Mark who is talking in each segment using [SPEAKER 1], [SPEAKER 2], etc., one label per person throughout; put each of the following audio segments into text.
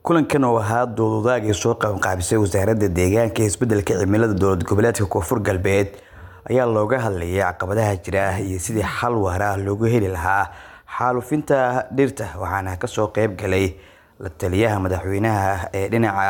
[SPEAKER 1] kulankan oo ahaa dood-wadaag ay soo qabanqaabisay wasaaradda deegaanka iyo isbeddelka cimilada dowlad goboleedka koonfur galbeed ayaa looga hadlayay caqabadaha jira iyo sidii xal waara loogu heli lahaa xaalufinta dhirta waxaana kasoo qeyb galay la taliyaha madaxweynaha ee dhinaca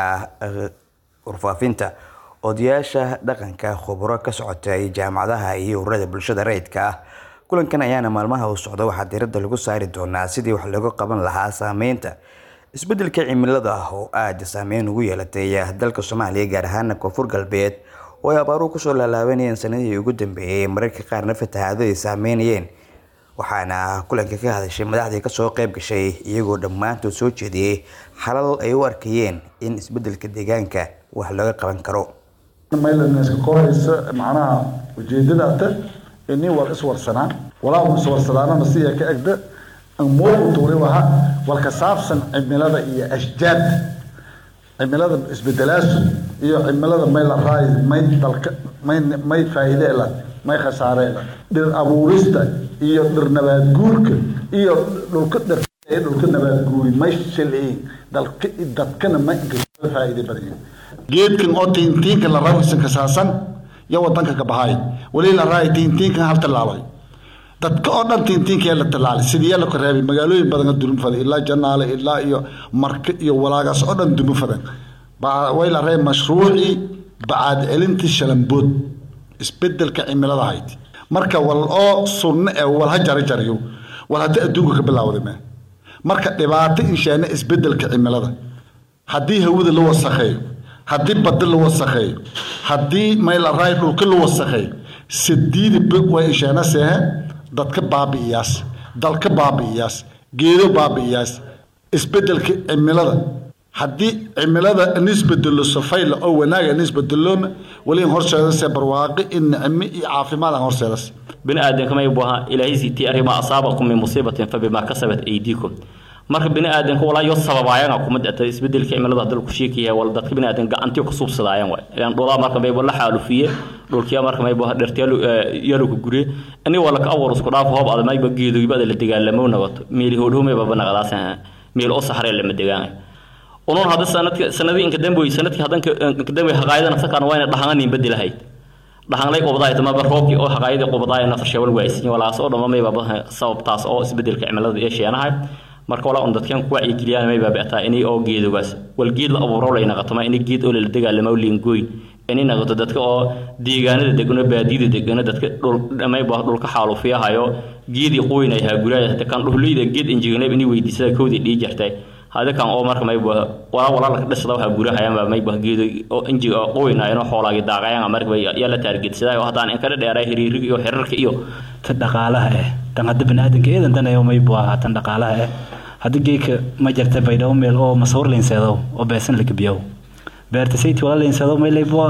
[SPEAKER 1] warfaafinta odayaasha dhaqanka khuburo ka socotay jaamacadaha iyo ururada bulshada rayidka ah kulankan ayaana maalmaha uu socda waxaa diiradda lagu saari doonaa sidii wax looga qaban lahaa saameynta isbeddelka cimilada oo aada saameyn ugu yeelatay dalka soomaaliya gaar ahaana koonfur galbeed oo ay abaaruhu kusoo laalaabanayeen sanadihii ugu dambeeyey mararka qaarna fatahaado ay saameynayeen waxaana kulanka ka hadashay madaxdii kasoo qeyb gashay iyagoo dhammaantood soo jeediyey xalal ay u arkayeen in isbeddelka deegaanka wax laga qaban karo
[SPEAKER 2] maylanska kohaysa macnaha ujeedadaata nin wal iswarsanaan walaa iswarsadaanana siya ka egda muuquturi waha walka saabsan cimilada iyo ashjaadda cimilada isbedelaasu iyo cimilada may la raay may dalka may may faa'iide la may khasaare la dhir abuurista iyo dhir nabaad guurka iyo dhulka dhir dhulka nabaad guuri may shilciin dalka dadkana ma faa'iide badan geedkan oo tiintiinka la rawisan kasaasan iyo wadanka ka bahay wali la raay tiintiinkan hal tallaabay dadka oo dhan tiintiinkee la tallaalay sidii la koreebay magaalooyin badan durum faday ilaa janaale ilaa iyo marka iyo walaagaas oo dhan durum fadan way la reey mashruucii bacaad celintii shalambood isbedelka cimilada hayd marka wal oo sunno ee wal ha jari jariyo wal hadda adduunka ka bilaawday ma marka dhibaato inshaana isbedelka cimilada haddii hawada la wasakheeyo haddii badda la wasakheeyo haddii mayla raay dhulka la wasakheeyo sidiidi way inshaana seehe dadka baabi'iyaas dalka baabi'iyaas geedo baabi'iyaas isbedelka cimilada haddii cimilada nisbedelo safayla oo wanaaga nisbedeloona wali horseedase barwaaqi in nicmo iyo caafimaad aan horseedas
[SPEAKER 3] bini aadamka may buaha ilaahay siitii arrimaa asaabakum min musiibatin fabimaa kasabat aydiikum marka bini aadamka walaa yo sababaayana kuma dhata isbedelka cimilada hadda ku sheekaya wala dadka bini aadamka gacantii ku suubsadaayaan waay ilaan dhulaa marka may la xaalufiye dhulkiya marka may buha dhirtyalu yalu ku guriye ani wala ka awar isku dhaaf hoob ada mayba geedogiba ada la dagaalamo nabato meeli hoodhumay baba naqadaas meel oo saxare lama degaan unun hadda sanadka sanadii inka damboy sanadkii haddan inka damboy haqaayada nafsakan wayna dhahanganin bedelahayd dhahanglay qubadaay tamaba roobkii oo haqaayadii qubadaay nafar sheewal waaysin walaas oo dhamma may baba sababtaas oo isbedelka cimilada ee sheenahay marka walaa un dadkan ku wacyigeliyaan may baabi'ataa inay oo geedogaas wal geed la abuuro lay naqatoma inay geed oo la dagaalamo liingooy inay naqato dadka oo deegaanada degano baadiyada degano dadka dhul may baa dhulka xaalufiyahayo geedii qoynay haa guraaya kan dhuhleyda geed injignayb inay weydiisada koodii dhii jirtay hada kan oo marka may baa walaa walaa la dhisada waxa gurahayaan baa may baa geedo oo injiga qoynayno xoolaagi daaqayaan marka yaa la taargetsaday oo hadaan in kala dheeray hiriiriga iyo xirarka iyo
[SPEAKER 4] tan dhaqaalaha eh tan hadda baniaadanka eedan danayo may baa tan dhaqaalaha eh hadda geedka ma jirta baydhabo meel oo masawir leenseedo oo beesan la gabiyo beerta sayti wala leenseedo may leybwa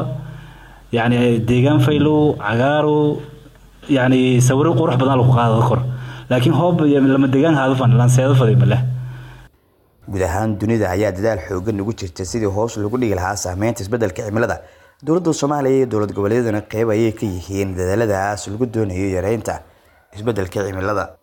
[SPEAKER 4] yani deegaan faylow cagaarow yani sawiro qurux badan lagu qaado kor laakiin hoob lama deegaan haadufan lanseedo faday ma leh
[SPEAKER 1] guud ahaan dunida ayaa dadaal xoogan ugu jirta sidii hoos lagu dhigi lahaa saameynta isbeddelka cimilada dowladda soomaaliya iyo dowlad goboleedyaduna qeyb ayay ka yihiin dadaaladaas lagu doonayo yareynta isbeddelka cimilada